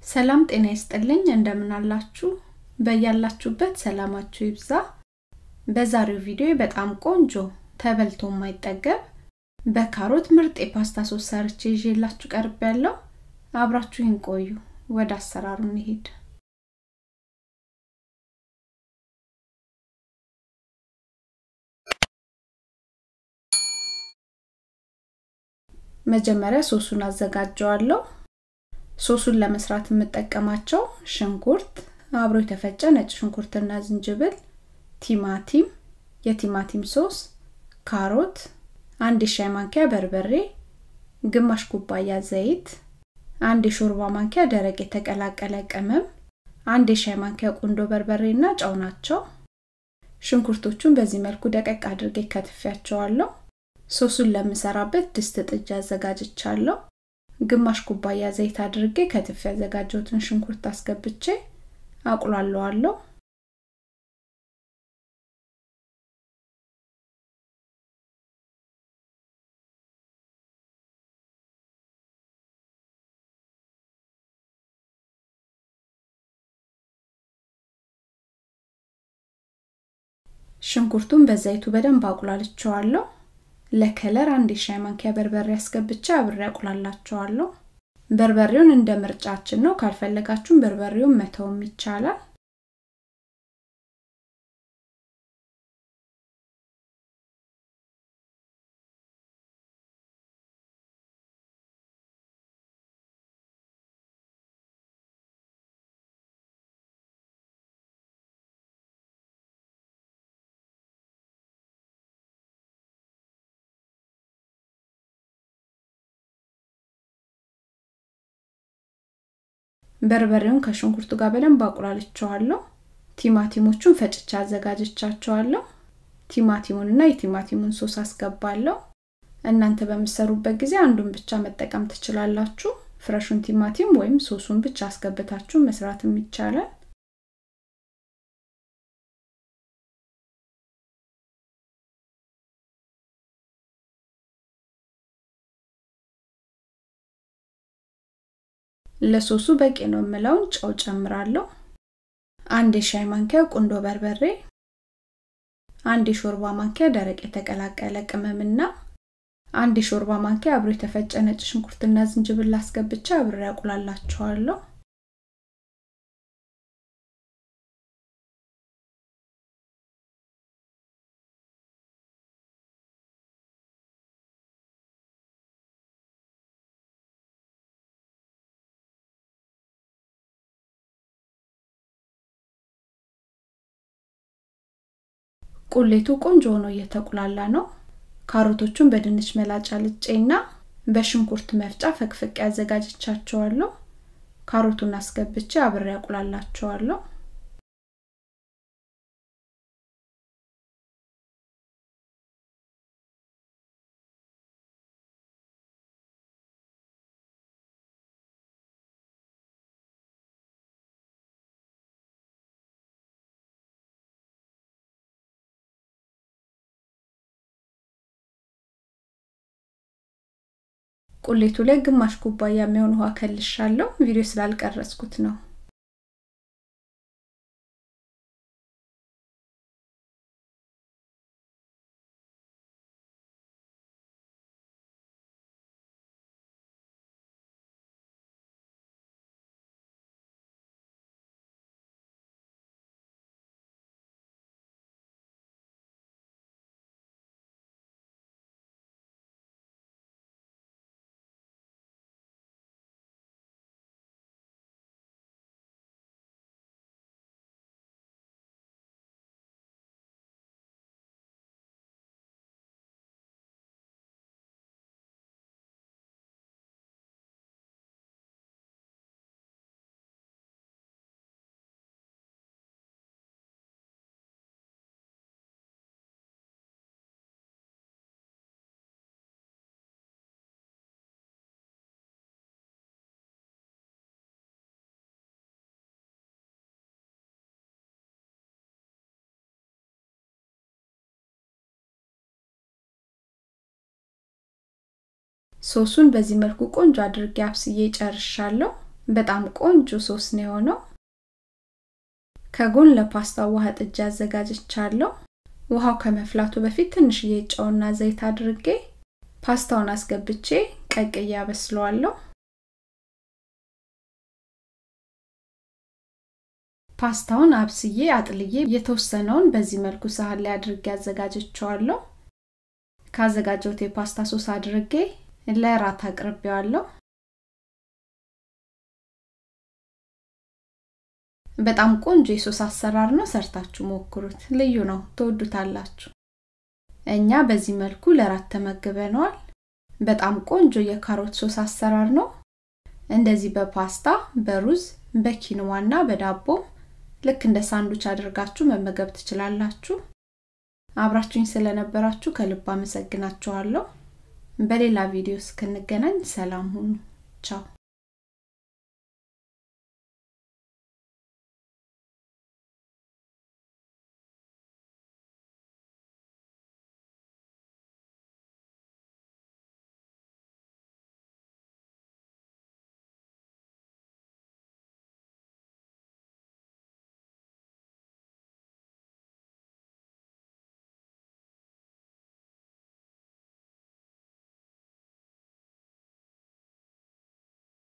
ሰላም ጤና ይስጥልኝ እንደምን አላችሁ በያላችሁበት ሰላማችሁ ይብዛ በዛሬው ቪዲዮ በጣም ቆንጆ ተበልቶ የማይጠገብ በካሮት ምርጥ የፓስታ ሶስ ሰርቼ ይዤላችሁ ቀርብ ያለው አብራችሁን ቆዩ ወደ አሰራሩ እንሄድ መጀመሪያ ሶሱን አዘጋጀዋለሁ ሶሱን ለመስራት የምጠቀማቸው ሽንኩርት አብሮ የተፈጨ ነጭ ሽንኩርትና ዝንጅብል ቲማቲም የቲማቲም ሶስ ካሮት አንድ የሻይ ማንኪያ በርበሬ ግማሽ ኩባያ ዘይት አንድ የሾርባ ማንኪያ ደረቅ የተቀላቀለ ቅመም አንድ የሻይ ማንኪያ ቁንዶ በርበሬ እና ጨው ናቸው ሽንኩርቶቹን በዚህ መልኩ ደቀቅ አድርጌ ከትፊያቸዋለሁ ሶሱን ለምሰራበት ድስት ጥጃ አዘጋጅቻለሁ ግማሽ ኩባያ ዘይት አድርጌ ከትፍ ያዘጋጀሁትን ሽንኩርት አስገብቼ አቁላለዋለሁ ሽንኩርቱን በዘይቱ በደንብ አቁላልቸዋለሁ ለከለር አንድ የሻይ ማንኪያ በርበሬ አስገብቼ አብሬ አቁላላቸዋለሁ በርበሬውን እንደ ምርጫችን ነው ካልፈለጋችሁም በርበሬውን መተውም ይቻላል በርበሬውን ከሽንኩርቱ ጋር በደንብ አቁላልቸዋለሁ ቲማቲሞቹን ፈጭቻ አዘጋጅቻቸዋለሁ ቲማቲሙንና የቲማቲሙን ሶስ አስገባለሁ እናንተ በምሰሩበት ጊዜ አንዱን ብቻ መጠቀም ትችላላችሁ ፍረሹን ቲማቲም ወይም ሶሱን ብቻ አስገብታችሁ መስራትም ይቻላል ለሶሱ በቂ ነው የምለውን ጨው ጨምራለሁ አንድ የሻይ ማንኪያ ቁንዶ በርበሬ አንድ የሾርባ ማንኪያ ደረቅ የተቀላቀለ ቅመምና አንድ የሾርባ ማንኪያ አብሮ የተፈጨ ነጭ ሽንኩርትና ዝንጅብል አስገብቻ አብሬ ያቁላላቸዋለሁ ቁሌቱ ቆንጆ ሆኖ እየተቁላላ ነው ካሮቶቹን በድንች መላጫ ልጬና በሽንኩርት መፍጫ ፈቅፍቅ ያዘጋጅቻቸዋለሁ ካሮቱን አስገብቼ አብሬ ያቁላላቸዋለሁ ቁሌቱ ላይ ግማሽ ኩባያ የሚሆን ውሃ ከልሻለሁ ቪዲዮ ስላልቀረጽኩት ነው ሶሱን በዚህ መልኩ ቆንጆ አድርጌ አብስዬ ጨርሻለሁ በጣም ቆንጆ ሶስ ነው የሆነው ከጎን ለፓስታው ውሃ ጥጃ አዘጋጅቻለሁ ውሃው ከመፍላቱ በፊት ትንሽዬ ጨውና ዘይት አድርጌ ፓስታውን አስገብቼ ቀቅዬ አበስለዋለሁ ፓስታውን አብስዬ አጥልዬ የተወሰነውን በዚህ መልኩ ሳህን ላይ አድርጌ አዘጋጀቸዋለሁ ካዘጋጀሁት የፓስታ ሶስ አድርጌ ለራት አቅርቤዋለሁ በጣም ቆንጆ የሶስ አሰራር ነው ሰርታችሁ ሞክሩት ልዩ ነው ትወዱታላችሁ እኛ በዚህ መልኩ ለራት ተመግበነዋል በጣም ቆንጆ የካሮት ሶስ አሰራር ነው እንደዚህ በፓስታ በሩዝ በኪንዋና በዳቦም ልክ እንደ ሳንዱች አድርጋችሁ መመገብ ትችላላችሁ አብራችሁኝ ስለነበራችሁ ከልብ አመሰግናችኋለሁ በሌላ ቪዲዮ እስክንገናኝ ሰላም ሁኑ ቻው